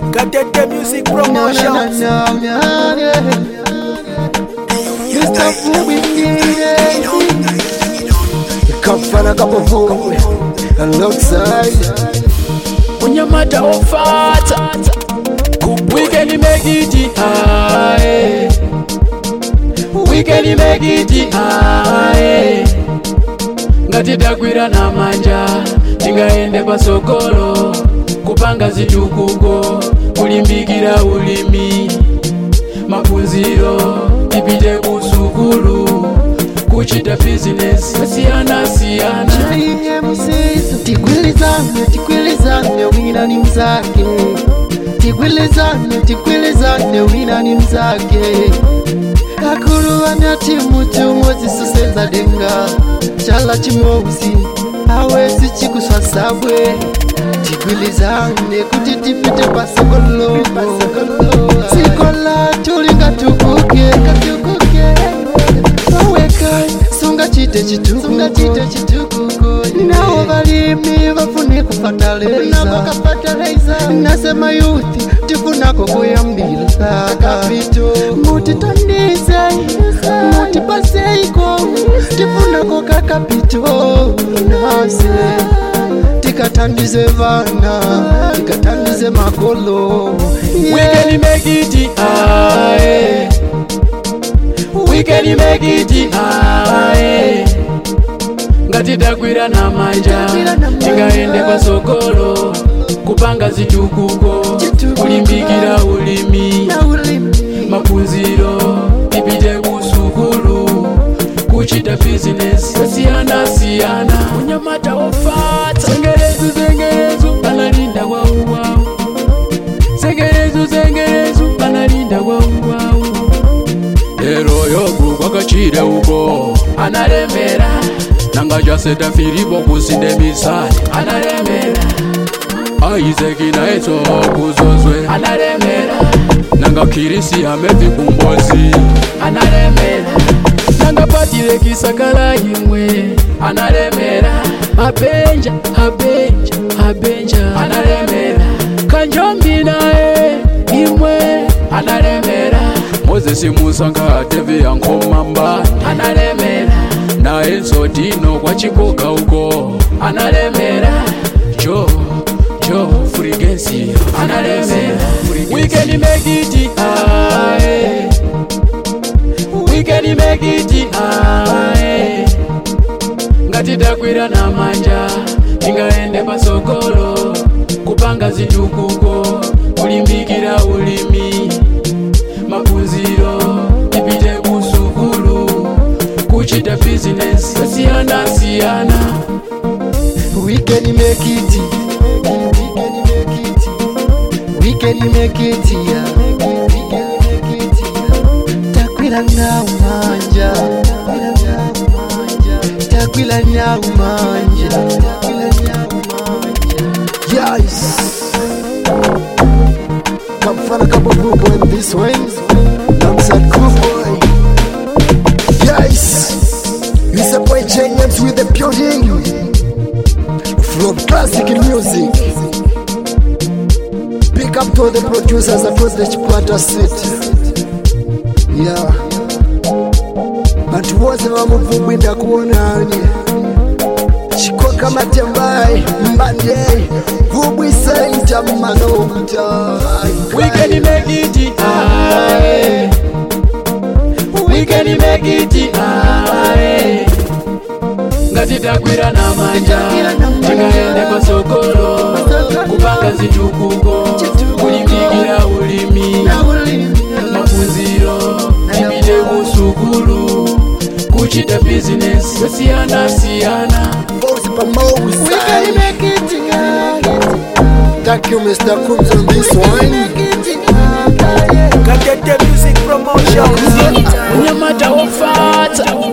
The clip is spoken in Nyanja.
Katete Music No, no, no, Promotions. no, no, yeah. Mr. Fubi, yeah. Kafana kapovu alongside unyamata ofata weekend make it high weekend make it high ngatidagwira na manja tingaende pasokolo kupanga zitukuko kulimbikira ulimi maphunziro tipite kusukulu kuchita bizinesi siyana siyana JMC tikwilizane tikwilizane wina ni mzake tikwilizane tikwilizane wina ni mzake akulu ana timu tumwezi susenza denga chala chimouzi awezi chikuswa sabwe tikwilizane kuti tipite pasokolo sikola tulinga tukuke aweka sunga chite chitukuko nawo balimi bafune kufataleza nasema yuthi tifunako kuyambila mutitandize mutipaseiko tifunako kakapito nase tikatandize vana tikatandize makolo We can make it high. We can make it high. ngatidagwira na manja tingaende pasokolo kupanga zitukuko kulimbikira ulimi maphunziro tipite kusukulu kuchita bizinesi siyana siyana unyamata ofata zengerezu zengerezu analinda kwa uwau zengerezu zengerezu analinda kwa uwau lero yogu kwakachire uko analemera nanga jaseta filipo kusinde misali analemera aizeki naeto kuzozwe analemera nanga kirisi amevi kumbozi analemera nanga patile kisakala imwe analemera abenja abenja abenja analemera kanjombi naye imwe analemera mozesi musanga atevi yankomamba analemera naye nsotino kwa chikoka uko analemera jo jo furigensi analemera we can make it high we can make it high ngatidagwira na manja tingaende pasokolo kupanga zitukuko kulimbikira ulimi maphunziro tipite kusukulu kuchita bizinesi siyana siyana We can make it. We can make it. Yeah. Takwila na umanja. Takwila na umanja. Yes. Kamfana kabovubo in this one. Alongside Cool Boy. Yes. It's a boy James with the building from classic music. Big up to the producers across the Chipata city. Yeah. Bantu bose bamuvumwinda kuonani chikoka matembai mbande vubwisaita manota we can make it high we can make it high ngatidagwira na manja tingaende pasokolo kupanga zitukuko kulimbikira ulimi maphunziro tipite kusukulu kuchita bizinesi siyana siyana Bosi pamoja. Thank you Mr. Coombs on this one. Katete Music Promotions. unyamata ofata